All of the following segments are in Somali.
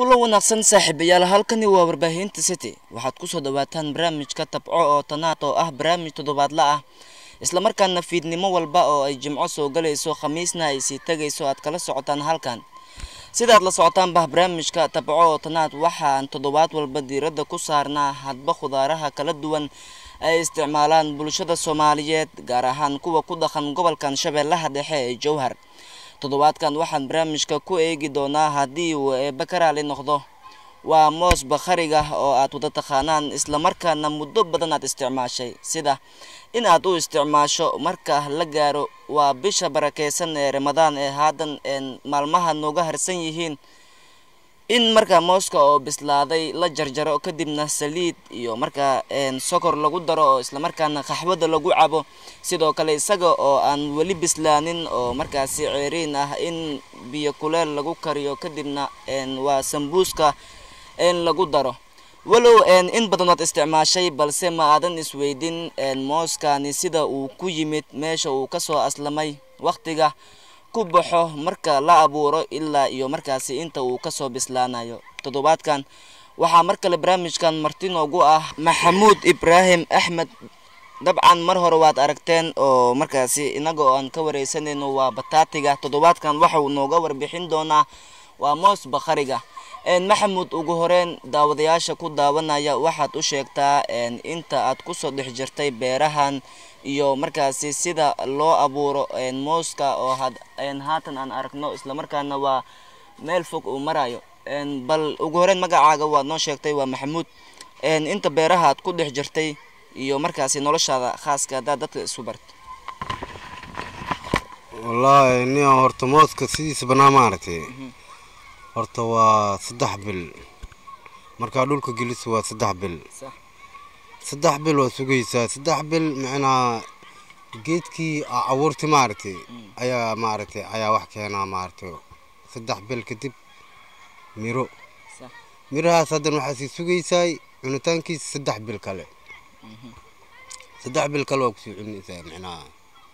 kulan wanaagsan saaxiibayaal halkani waa warbaahinta city waxaad kusoo dhawaataan barnaamijka tabco oo tanaad oo ah barnaamij toddobaadla ah islamarkaana fiidnimo walba oo ay jimco soo galayso khamiisna ay sii tegayso aad kala socotaan halkan sidaad la socotaanba barnaamijka tabco oo tanaad waxaan toddobaad walba diiradda ku saarnaa hadba khudaaraha kala duwan ay isticmaalaan bulshada soomaaliyeed gaar ahaan kuwa ku dhaqan gobolkan shabeellaha dhexe ee jowhar toddobaadkan waxaan barnaamijka ku eegi doonaa haddii uu eebbe ka raali noqdo waa moos bakhariga oo aad wada taqaanaan islamarkaana muddo badan aad isticmaashay sida in aad u isticmaasho marka la gaaro waa bisha barakeysan ee ramadaan ee haatan maalmaha nooga harsan yihiin in markaa mooska oo bislaaday la jarjaro kadibna saliid iyo markaa sokor lagu daro oo islamarkaana qaxwada lagu cabo sidoo kale isaga oo aan weli bislaanin oo markaasi ceeriin ah in biyo kuleel lagu kariyo kadibna waa sambuuska lagu daro walow in badan ood isticmaashay balse ma aadan isweydin mooskani sida uu ku yimid meesha uu kasoo aslamay waqtiga ku baxo marka la abuuro ilaa iyo markaasi inta uu kasoo bislaanayo toddobaadkan waxaa mar kale barnaamijkan marti noogu ah maxamuud ibraahim axmed dabcan mar hore waad aragteen oo markaasi inaga oo aan ka wareysanayno waa bataatiga toddobaadkan waxauu nooga warbixin doonaa waa moos bakhariga maxamuud ugu horeyn daawadayaasha ku daawanaya waxaad u sheegtaa inta aad kusoo dhex jirtay beerahan iyo markaasi sida loo abuuro mooska oo haatan aan aragno islamarkaana waa meel fog uu marayo bal ugu horeyn magacaaga waad noo sheegtay waa maxamuud inta beeraha aad ku dhex jirtay iyo markaasi noloshaada khaaska haddaad dadka isu barto wallaahi nia horta mooska sidiisa banaa maaragtay horta waa saddex bil markaa dhulka geliso waa saddex bil saddex bil waa sugaysaa saddex bil macnaa geedkii abuurti maaragtay ayaa maaragtay ayaa wax keenaa maaragtay saddex bil kadib miro mirahaas haddan waxaa sii sugaysaay cunitaankiisa saddex bil kale saddex bil kale waa kusii cunaysaa macnaha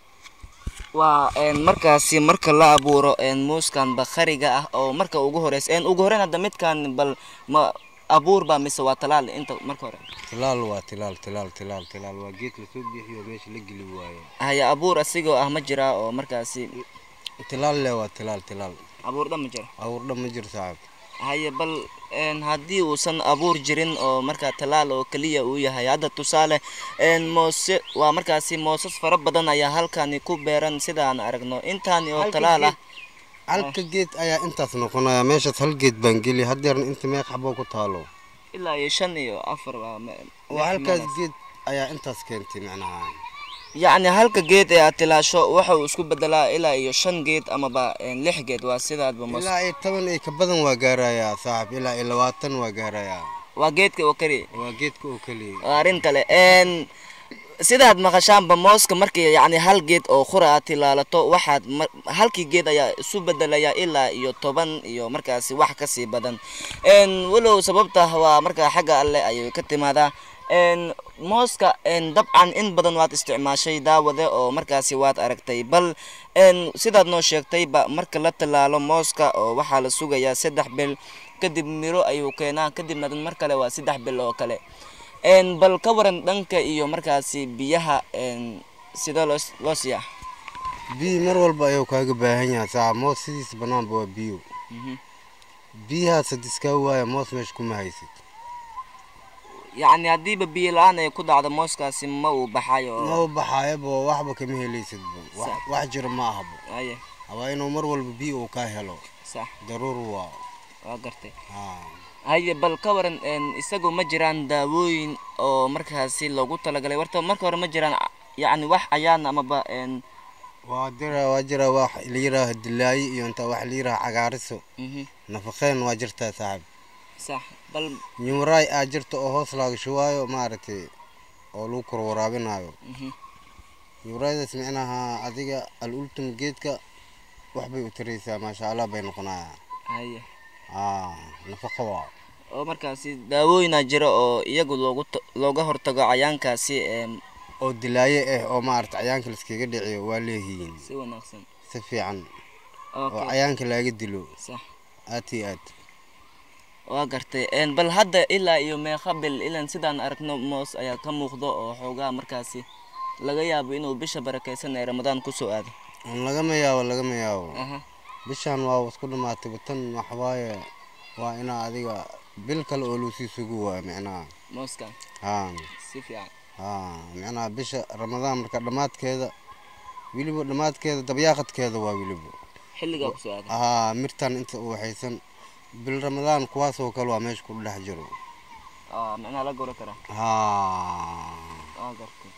waa markaasi marka la abuuro muuskan bakhariga ah oo marka ugu horeysa ugu horeyn hadda midkan bal ma abuur baa mise waa talaal inta marka hore tilaal waa tilaal tilaal tilaal tilaal waa geed lasoo bixiyo meesha la geli waayo haya abuur asigoo ah ma jiraa oo markaasi tilaal le waa tilaal tilaal abuur dhan ma jira abuur dhan ma jiro saaxib haye bal haddii uusan abuur jirin oo markaa talaal oo keliya uu yahay hadda tusaale moose waa markaasi moosas fara badan ayaa halkani ku beeran sidaan aragno intaani oo talaal ah halka geed ayaa intaas noqonaya meeshaas hal geed baan geli hadeerna inta meeq xaboo ku taalo ilaa iyo shan iyo afar waa halkaas geed ayaa intaas keentay macnaha yacni halka geed ee aad tilaasho waxa uu isku bedelaa ilaa iyo shan geed amaba lix geed waa sidaadba mos ilaa iyo toban iyo ka badan waa gaarayaa saaxib ilaa iyo labaatan waa gaarayaa waa geedka oo keliya waa geedka oo keliya waa arrin kale sidaad maqashaanba mooska markii yacni hal geed oo qura aad tilaalato waxaad halkii geed ayaa isu bedelaya ilaa iyo toban iyo markaasi wax kasii badan walow sababta waa markaa xagga alle ayay ka timaadaa mooska dabcan in badan waad isticmaashay daawade oo markaasi waad aragtay bal sidaad noo sheegtayba marka la tallaalo mooska oo waxaa la sugayaa saddex bil kadib miro ayuu keenaa kadibna mar kale waa saddex bil oo kale bal ka waran dhanka iyo markaasi biyaha sidee loo loo siiyaa biyo mar walba ayuu kaaga baahan yahay saa moos sidiisa banaanba waa biyo biyahaas hadii iskaa waaya moos meesha kuma haysid yacni haddiiba biyo la-aan ay ku dhacdo mooskaasi ma uu baxayo ma u baxaayaba waxba kama helaysidba wax jiro ma ahaba aye waa inuu mar walba biyo uu kaa helo sax daruur waa waa gartay haa haye bal ka waran isagoo ma jiraan daawooyin oo markaasi loogu talagalay warta marka hore ma jiraan yacni wax ayaan amaba waa jira waa jira wax la yiraaha dilaayi iyo inta wax la yiraaha cagaariso nafaqeen waa jirtaa saaxib sax bal nyumraay aa jirta oo hoos laaga shubaayo maaragtay oo lagu kor waraabinayo nyumraaydaas micnaha adiga al ultum geedka waxbay u taraysaa maasha allah bay noqonayaa haye aa nafaqa waa oo markaasi daawooyinaa jira oo iyagu loogu looga hortago cayaankaasi oo dilaaye ah oo maaragta cayaanka laskaga dhiciyo waa leeyihiin si wanaagsan si fiican oo okay cayaanka laaga dilo sax aad iyo aad waa gartay een, bal hadda ilaa iyo meeqa bil ilan sidaan aragno moos ayaa ka muuqdo oo xoogaa markaasi laga yaabo inuu bisha barakaysan ee ramadaan kusoo aado lagama yaabo lagama yaabo aha bishaan waa isku dhamaatay tan waxawaaye waa inaa adiga bil kale oo loo sii sugu waayo micnaha mooskan haa si fiican haa micnaha bisha ramadaan marka dhammaadkeeda weliba dhammaadkeeda dabyaaqadkeeda waa weliba xilligaa kusoo aado haa mirtan inta u waxaysan bil ramadaan kuwaasoo kale waa meesha ku dhex jiro Aa, macnaha la gora karaa haa waa gartay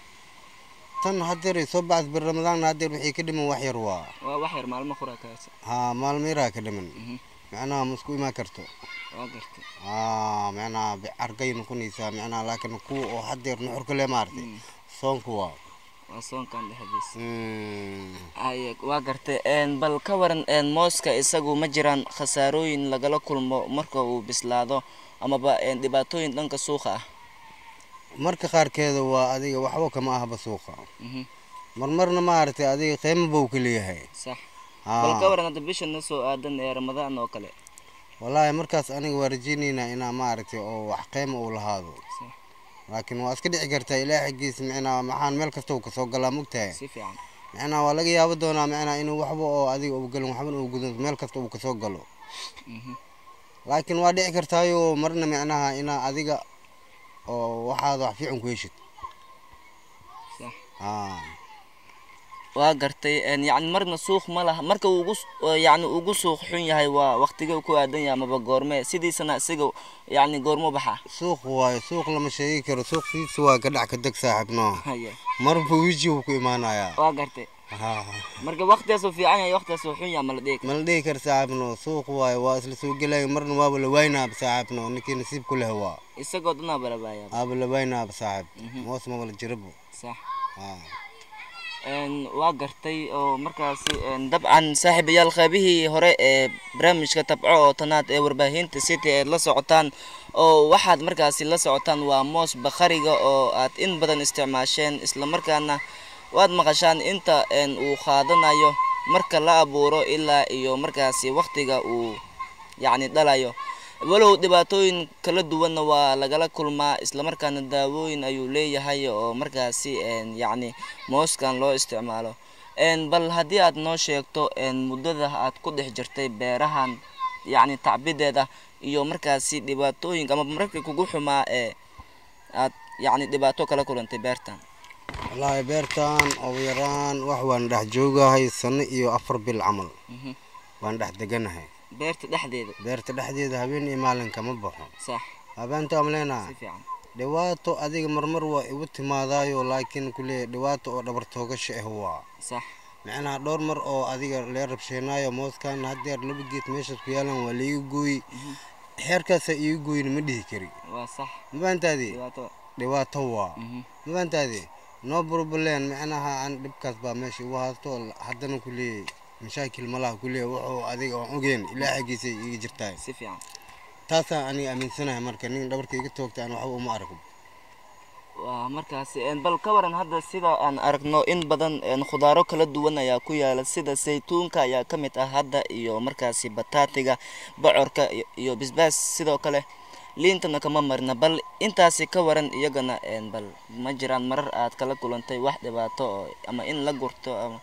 tan hadeer soo baxda bil ramadaanna hadeer wixii ka dhiman wax yar waa waa wax yar maalmo qoraa kaasa haa maalmo yaraa ka dhiman Mhm. micnaha ma isku imaan karto waa gartay aa micnaha argay noqonaysaa micnaha laakiin kuwa oo hadeer nuxurka le maartay Mm. soonku waa waa soonkan dhexdiisa Mm. haye waa gartay een, bal ka waran een, mooska isagu ma jiraan khasaarooyin lagala kulmo marka uu bislaado amaba een, dhibaatooyin dhanka suuqa ah marka qaarkeeda waa adiga waxba kama ahba suuqa Mhm, marmarna maaragtay adiga qiimo buu ka leeyahay sax bal ka haa waran hadda bishana soo aadan ee ramadaan oo kale wallaahi markaas aniga waa rajaynaynaa inaa maaragtay oo wax qiimo uu lahaado Sax. laakiin waa iska dhici kartaa ilaah xaggiisa micnaha maxaan meel kasta uu kasoo galaa mogtahay si fiican micnaha waa laga yaabo doonaa micnaha inuu waxba oo adiga uu galin waxba uu gudan meel kasta uu kasoo galo Mhm, laakiin waa dhici kartaayo marna micnaha inaa adiga oo waxaada wax fiican ku heshid sax haa waa gartay een, yacni marna suuq ma laha marka uu ugu s- oo yacni ugu suuq xun yahay waa waqtigee ku aadan yahay amaba goorme sidiisana isaga yacni goormo baxaa suuq waayo suuq lama sheegi karo suuq sidiisa waa ka dhac ka deg saaxiibno haye marba weji uu ku imaanayaa waa gartay haa marka waqtigaasuu fiican yahay waqtigaasuu xun yahay ma la dhihi karo ma la dhihi karo saaxiibno suuq waayo waa isla soo gelaya marna waaba la waynaaba saaxiibno ninkii nasiib ku leh waa isagoo dhanaa balabaaya aaba la waynaaba saaxiib Mhm. moos maba la jirabo sax haa een, waa gartay oo markaasi een, dabcan saaxiibayaal qaybihii hore ee barnaamijka tabco oo tanaad ee warbaahinta city eed la socotaan oo waxaad markaasi la socotaan waa moos bakhariga oo aad in badan isticmaasheen islamarkaana waad maqashaan inta een, uu qaadanayo marka la abuuro ilaa iyo markaasi waqtiga uu yacni dhalayo walow dhibaatooyin kala duwanna waa lagala kulmaa islamarkaana daawooyin ayuu leeyahay oo markaasi een, yacni mooskan loo isticmaalo een, bal haddii aad noo sheegto een, muddada aad ku dhex jirtay beerahan yacni tacbideeda iyo markaasi dhibaatooyinka ama markii kugu xumaa ee aad yacni dhibaato kala kulantay beertan wallaahi beertan ugu yaraan wax waan dhex joogahay sano iyo afar bil camal Mhm. waan dhex deganahay beerta dhexdeeda beerta dhexdeeda habeen iyo maalin kama baxo sax habeenta amleenaa si fiican dhibaato adiga marmar waa igu timaadaayo laakiin kule dhibaato oo dhabar toogasho ah waa sax micnaha dhowr mar oo adiga lee rabsheenaayo mooskan hadeer laba geed meeshaas ku yaalan waa laiga gooyi xeerkaasa iiga gooyin ma dhihi kari waa sax mafahantaadi dhibaato dhibaato waa Mhm. mafahantaadi no problem micnaha aan dhibkaas baa meesha igu haasto haddana kuleeyay mashaakil malaha kuleeya wuxuu adiga aan ogeen ilaa xaggiisa iga jirtaay si fiican taasaan aniga aaminsanahay marka nin dhabarka iga toogta aan waxba uma arko waa markaasi een, bal ka waran hadda sida aan aragno in badan een, khudaaro kala duwan ayaa ku yaala sida saytuunka ayaa ka mid ah hadda iyo markaasi bataatiga bocorka iyo- iyo bisbaas sidoo kale liintana kama marna bal intaasi ka waran iyagana een, bal ma jiraan marar aad kala kulantay wax dhibaato oo ama in la gurto ama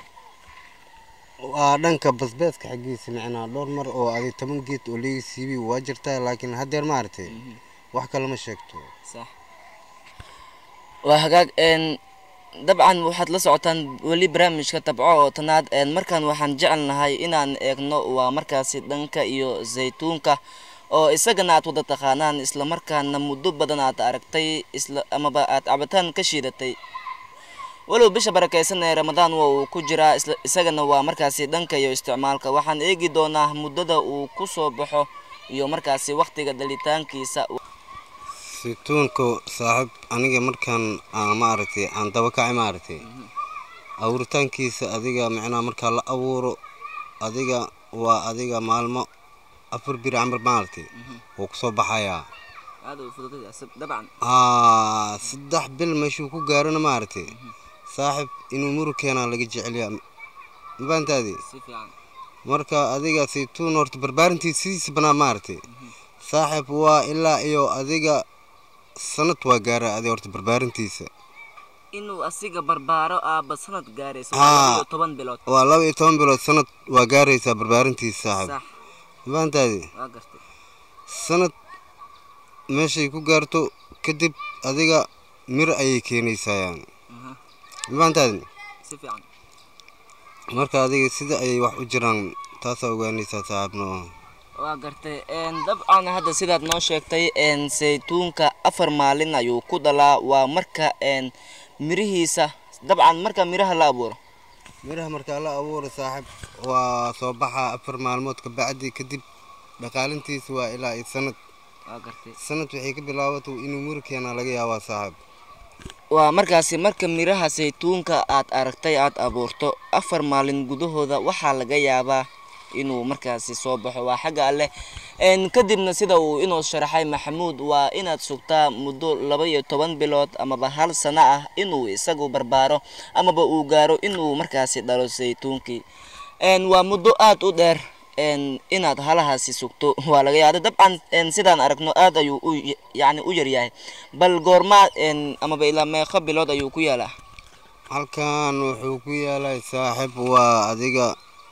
waa dhanka basbaaska xaggiisa micnaa dhowr mar oo adig toban geed oo liiga siibi waa jirtaa laakiin hadeer maaragtay wax kale ma sheegto sax waa hagaag een dabcan waxaad la socotaan weli barnaamijka tabco oo tanaad een markaan waxaan jecelnahay inaan eegno waa markaasi dhanka iyo zaytuunka oo isagana aad wada taqaanaan islamarkaana muddo badan aad aragtay isla amaba aad cabitaan ka shiidatay walow bisha barakaysan ee ramadaan waa uu ku jiraa isla isagana waa markaasi dhanka iyo isticmaalka waxaan eegi doonaa muddada uu ku soo baxo iyo markaasi waqtiga dhalitaankiisa saytuunka saaxiib aniga markaan aan maaragtay aan daba kacay maaragtay abuuritaankiisa adiga micnaha markaa la abuuro adiga waa adiga maalmo afar bir camal maaragtay wuu kusoo baxayaa aad u fududay dabcan aa saddex bil meeshuu ku gaarana maaragtay saaxib inuu murug keenaa laga jecelyaa mafahantaadi si fiican marka adiga saytuun horta barbaarintiisa sidiisa banaa maaragtay saaxib waa ilaa iyo adiga sanad waa gaara adi horta barbaarintiisa inuu asiga barbaaro aaba sanad gaaraysa Haa. waa iyo toban bilood waa laba iyo toban bilood sanad waa gaaraysaa barbaarintiisa saaxib sax mafahantaadi waa gartay sanad meeshay ku gaarto kadib adiga mir ayay keenaysaa yani Mhm. mafahantaadi si fiican marka adiga sida ayay wax u jiraan taasaa ogaanaysaa saaxibno waa gartay een, dabcan hadda sidaad noo sheegtay een, saytuunka afar maalin ayuu ku dhalaa waa marka een, mirihiisa dabcan marka miraha la abuuro miraha markaa la abuura saaxib waa soo baxaa afar maalmood ka bacdi kadib dhaqaalintiisa waa ilaa iyo sanad waa gartay sanad waxay ka bilaabato inuu miri keenaa laga yaabaa saaxib waa markaasi marka miraha saytuunka aad aragtay aad abuurto afar maalin gudahooda waxaa laga yaabaa inuu markaasi soo baxo waa xagga alleh Een, kadibna sida uu inoo sharaxay maxamuud waa inaad sugtaa muddo laba iyo toban bilood amaba hal sano ah inuu isagu barbaaro amaba uu gaaro inuu markaasi dhalo saytuunkii Een, waa muddo aad u dheer een, inaad halahaasi sugto waa laga yaaba dabcan een, sidaan aragno aad ayuu u y- yacni u yaryahay bal goorma een, amaba ilaa meeqa bilood ayuu ku yaalaa halkan wuxuu ku yaalay saaxib waa adiga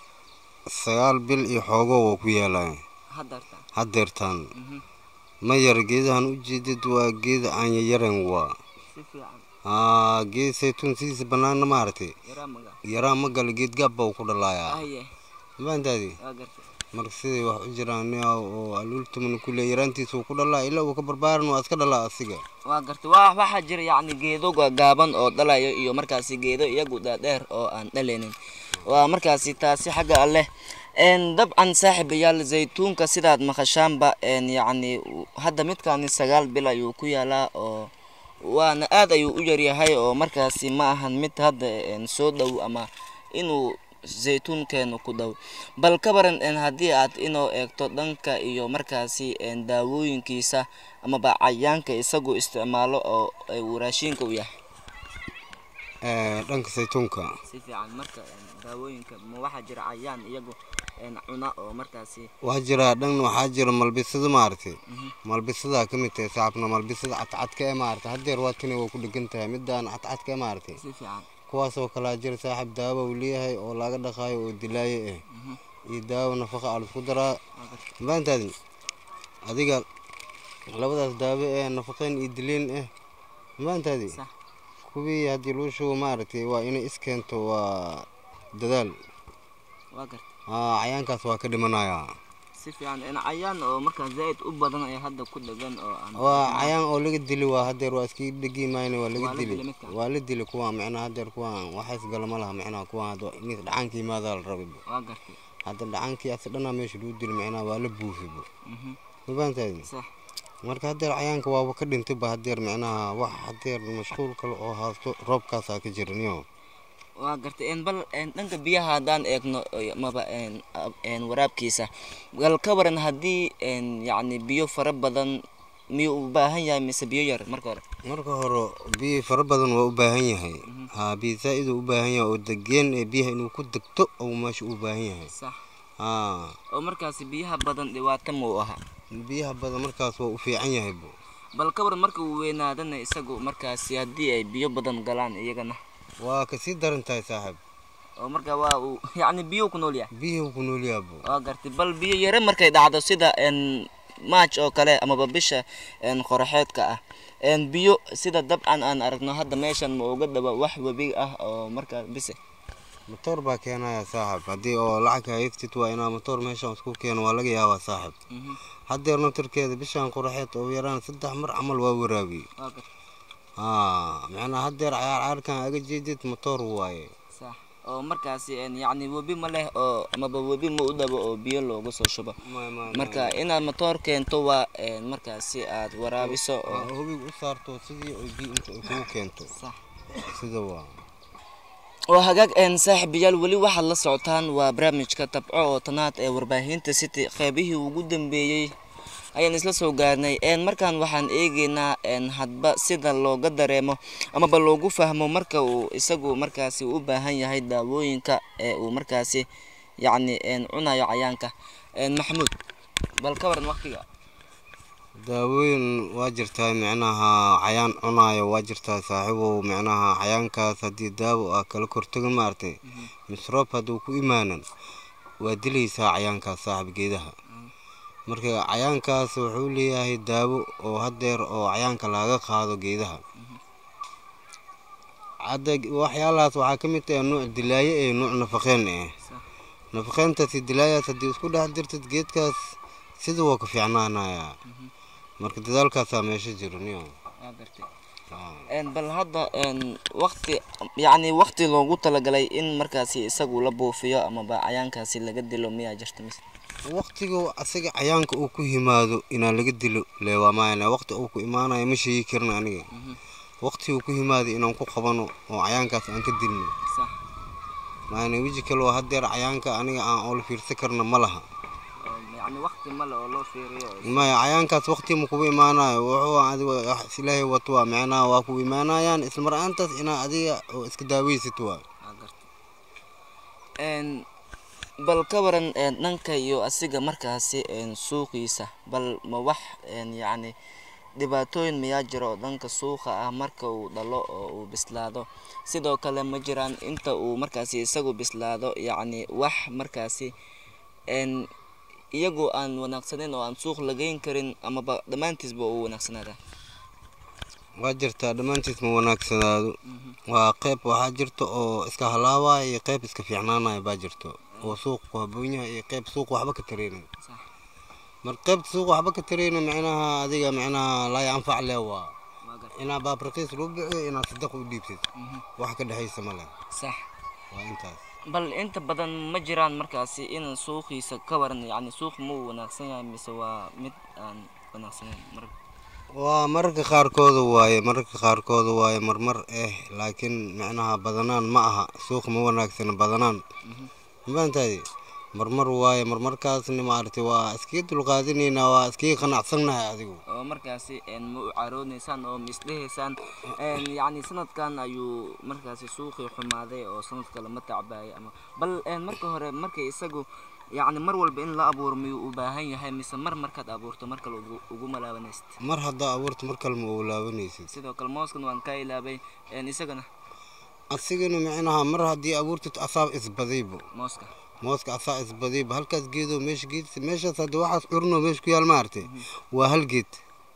sagaal bil iyo xoogo waa ku yaalay hadarta hadeertaan ma yar geedahan u jeedid waa geeda aan yayaran waa si fiican aa geed saytuun sidiisa banaana maaragtay yaraa maga yaraa ma gala geed gaab baa ku dhalaaya aye mafahantaadi waa gartay marka siday wax u jiraan nin oo aluultamana kule yaraantiisa uu ku dhalaa ilaa uu ka barbaaran waa iska dhalaa asiga waa gartay waa waxaa jira yacni geedo gaaban oo dhalayo iyo markaasi geedo iyagu dhaadheer oo aan dhalaynin waa markaasi taasi xagga alleh een dabcan saaxiibayaal zaytuunka sidaad maqashaanba een yacni hadda midkaani sagaal bil ayuu ku yaalaa oo waana aad ayuu u yaryahay oo markaasi ma ahan mid hadda een soo dhow ama inuu zaytuunkeenu ku dhow bal ka baran een haddii aad inoo eegto dhanka iyo markaasi een daawooyinkiisa amaba cayaanka isagu isticmaalo oo ay uu raashinka u yahay Eh, dhanka saytuunka si fiican marka daawooyinka ma waxaa jira cayaan iyagu een cuna oo markaasi waxaa jira dhan waxaa jira malbisada maaragtay malbisadaa ka mid tahay saaxibna malbisada cadcadka ee maaragtay haddeer waa tani waa ku dhegan tahay midaan cadcadka ee maaragtay si fiican kuwaasoo kalaa jira saaxib daawo uu leeyahay oo laga dhaqaayo oo dilaayo eh iyo daawo nafaqa aa laisku daraa mafahantaadi adiga labadaas daawo ee nafaqeyn iyo dileen eh mafahantaadi sax kuwii haddii loo shubo maaragtay waa inay iskeento waa dadaal waa garta aa cayaankaas waa ka dhimanayaa si fiican een cayaan oo markaa zaid u badan ay hadda ku dhegan oo aan waa cayaan oo laga dili waa hadeer waa iska dhegi mayna waa laga Waa la dili dili midkaan. waa la dili kuwaan micnaha hadeer kuwaan waxays gala ma laha micnaha kuwaan hadda nis dhacaanka yimaadaa la rabay waa gartay hadda dhacaankii asa dhanaa meesha lagu dili micnaha waa la buufibo mhm mafahantaadi sax marka hadeer cayaanka waaba ka dhintay ba hadeer micnaha wax hadeer mashquul kale oo haasto roobkaasaa ka jira niyo waa gartay een bal een dhanka biyaha haddaan eegno oy- maba een ab- een waraabkiisa bal ka waran haddii een yacni biyo fara badan miyuu u baahan yahay mise biyo yar marka hore marka hore biyo fara badan waa u baahan yahay haa biyo zaa-id uu u baahan yahay oo degeen ee biyaha inuu ku degto ou meesha u baahan yahay sax haa oo markaasi biyaha badan dhibaato muu ahaa biyaha badan markaas waa u fiican yahay bo bal ka waran marka uu weynaadana isagu markaasi haddii ay biyo badan galaan iyagana waa kasii daran tahay saaxiib oo marka waa uu yacni biyuu ku nool yahay biyuhu ku nool yahay bo waa gartay bal biyo yare markay dhacdo sida een maaj oo kale amaba bisha een qoraxeedka ah een biyo sida dabcan aan aragno hadda meeshan ma uga dhaba wax webi ah oo markaa bise matoor baa keenaya saaxiib haddii oo lacag haystid waa inaa matoor meeshaan isku keeno waa laga yaabaa saaxiib Mhm. haddeer naftarkeeda bishaan qoraxeed oo yaraan saddex mar camal waa waraabiyey waa gartay haa macnaa haddeer cayaar caarkan aga jeedid matoor waaye sax oo markaasi een yacni webi ma leh oo amaba webi ma u dhabo oo biyo looga soo shubo marka inaad matoor keento waa een markaasi aad waraabiso oo hubig u saarto sidii ay biyo inta ay kugu keento sax sida waa oo hagaag een saaxiibayaal weli waxaad la socotaan waa barnaamijka tabco oo tanaad ee warbaahinta city qeybihii ugu dambeeyey ayaan isla soo gaarnay een markaan waxaan eegeynaa een hadba sida looga dareemo amaba loogu fahmo marka uu isagu markaasi u baahan yahay daawooyinka ee uu markaasi yacni een cunayo cayaanka een maxamuud bal ka waran waqtiga daawooyin waa jirtaa micnaha cayaan cunaayo waa jirtaa saaxiibow micnaha cayaankaas haddii daawo ah kala kortagin maaragtay misroob hadduu ku imaanan waa dilaysaa cayaankaas saaxib geedaha marka cayaankaas wuxuu leeyahay daawo oo haddeer oo cayaanka laga qaado geedaha hadda waxyaalahaas waxaa ka mid ah nuuc dilaaye ee nuuc nafaqeen eh nafaqeyntaasi dilaayaas haddii isku dhex jirtid geedkaas sida waa ka fiicnaanayaa marka dadaalkaasaa meesha jiro niyo bal hadda waqti yacni waqti loogu talagalay in markaasi isagu la buufiyo amaba cayaankaasi laga dilo miyaa jirta mise waqtiga asaga cayaanka uu ku yimaado inaa laga dilo leewaamayana waqti uu ku imaanayo ma sheegi karin aniga waqti uu ku yimaado inaan ku qabano oo cayaankaas aan ka dilno maana weji kale oo haddeer cayaanka aniga aan oola fiirsan karna ma laha yacni waqti male oo loo fiiriyo maya cayaankaas waqti ma kugu imaanayo wuxuu adiga wax ilaahay wato waa micnaha waa ku imaanayaan isla mar aantaas inaa adiga oo iska daaweysid waa bal ka waran dhanka iyo asiga markaasi suuqiisa bal ma wax yacni dhibaatooyin mayaa jiro oo dhanka suuqa ah marka uu dhalo oo uu bislaado sidoo kale ma jiraan inta uu markaasi isagu bislaado yacni wax markaasi iyagoo aan wanaagsaneyn oo aan suuq lageyn karin amaba dhammaantiisba uu wanaagsanaada waa jirtaa dhammaantiis ma wanaagsanaado waa qeyb waxaa jirta oo iska halaabaya iyo qeyb iska fiicnaanaya baa jirto oo suuq ku haboon yahay iyo qeyb suuq waxba ka tareynin marka qeybta suuq waxba ka tareynin micnaha adiga micnaha laa yanfac lee waa inaa baab raqiis loo bixiyo inaad sadaq u dhiibtid wax ka dhexaysa male sax waa intaas bal inta badan ma jiraan markaasi in suuqiisa ka waran yacni suuq ma uu wanaagsan yahay mise waa mid aan wanaagsaneyn mar waa mararka qaarkooda waaye mararka qaarkooda waaye marmar eh laakiin micnaha badanaan ma aha suuq ma wanaagsana badanaan mafahantaadi marmar waaye marmarkaasna maaragtay waa iskaga dulqaadinaynaa waa iskaga qanacsannahay adigu oo markaasi ma u carooneysaan oo ma isdhehaysaan yacni sanadkan ayuu markaasi suuqii xumaaday oo sanad kale ma tacbaayay ama bal marka hore marka isagu yacni mar walba in la abuuro miyuu u baahan yahay mise mar markaad abuurto mar kale ugu ugu malaabanaysid mar haddaa abuurta mar kale ma oolaabanaysid sidoo kale mooskan waan ka ilaabay isagana asigana micnaha mar haddii abuurtid asaab isbadaybo mooska mooska asaa isbadayba halkaas geedo meesha geed meeshaas hadda waxaas curno meesha ku yaal maaragtay waa hal geed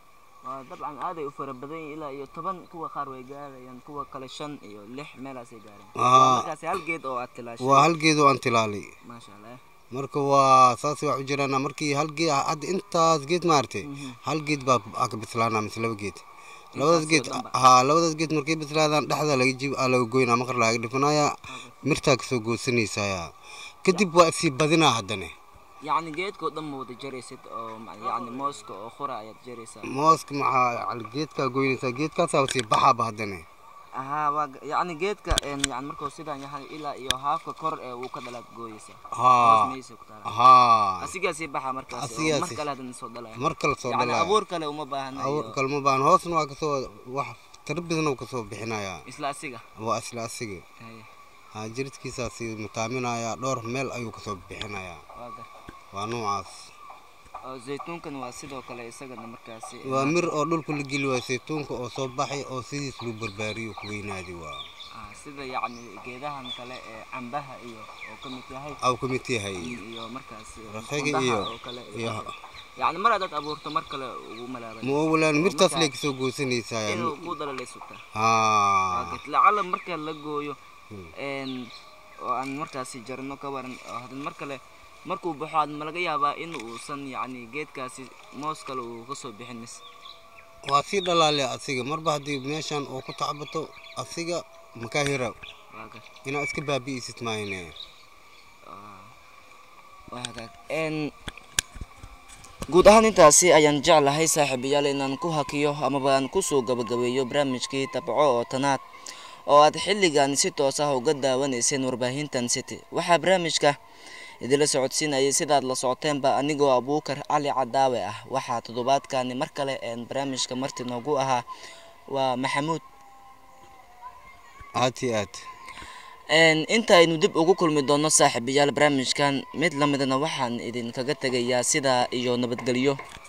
waa dabcan aaday u fara badan yihiin ilaa iyo toban kuwa qaar way gaarayaan kuwa kale shan iyo lix meelaasay gaareen Aa. markaasi hal geed oo aad tilaashay waa hal geed oo aan tilaalay maasha allah marka waa saas wax u jiraan markii hal geed hadda intaas geed maaragtay hal geed baa aa ka bislaanaa mise laba geed labadaas geed oo dhanba? haa labadaas geed markay bislaadaan dhexda laga jib aa laga goynaa maqar laga dhifanayaa mirtaa kasoo goosanaysayaa kadib waa isii badinaa haddane yacni geedkoo dhan ma wada jaraysid oo ma- yacni mooska oo qura ayaad jaraysaa mooska maxaa cal- geedkaa goynaysaa geedkaasaa sii baxaaba haddane ahaa waa ga- yacni geedka een, yacni markuu sidaan yahay ilaa iyo haafka kor ee uu ka dhalaad gooyeysa haa hoos maysa ku taala haa asigaasii baxa markaasi oo Asigaasi. mar kale haddana soo dhalaya mar kale soo yacni dhalaya abuur kale uma baahna abuur iyo kalma baan hoosna waa kasoo wax tarbidna wuu kasoo bixinayaa isla asiga waa isla asiga Haye, haa jiridkiisaasi mutaaminayaa dhowr meel ayuu kasoo bixinayaa waa gar waa noocaas oo zaytuunkan waa sidoo kale isagana markaasi waa mir oo dhulka la geli waa saytuunka oo soo baxay oo sidiis loo barbaariyo ku weynaadi waa ah, sida yacni geedahan kale ee cambaha iyo oo ka mid yahay aw ka mid yahay iyo markaasi Raqiga qundaha iyo- oo kale iyo- yacni mar haddaad abuurto mar kale ugu malaaban ma ogolaan mirtaas markaa- lay kasoo goosanaysaa inuu ku dhalalay sugtaa haa lacala marka la gooyo Hmm. een, oo aan markaasi jarno ka waran oo haddana mar kale markuu baxo aad ma laga yaabaa in uusan yacni geedkaasi moos kale uu kasoo bixin mise waa sii dhalaale asiga marba haddii meeshan oo ku tacbato asiga makaa hira waa gar inaad iska baabi'isid maayne Ah, waa hagaag Een, guud ahaan intaasi ayaan jeclahay saaxiibayaal inaan ku hakiyo amaba aan kusoo gabagabeeyo barnaamijkii tabco oo tanaad oo aad xilligan si toos ah uga daawanayseen warbaahintan city waxaa barnaamijka idinla socodsiinayay sidaad la socoteenba anigoo abuukar cali cadaawe ah waxaa toddobaadkani mar kale een barnaamijka marti noogu ahaa waa maxamuud aad iyo aad Een, inta aynu dib ugu kulmi doono saaxiibayaal barnaamijkan mid lamidna waxaan idinkaga tegayaa sidaa iyo nabadgelyo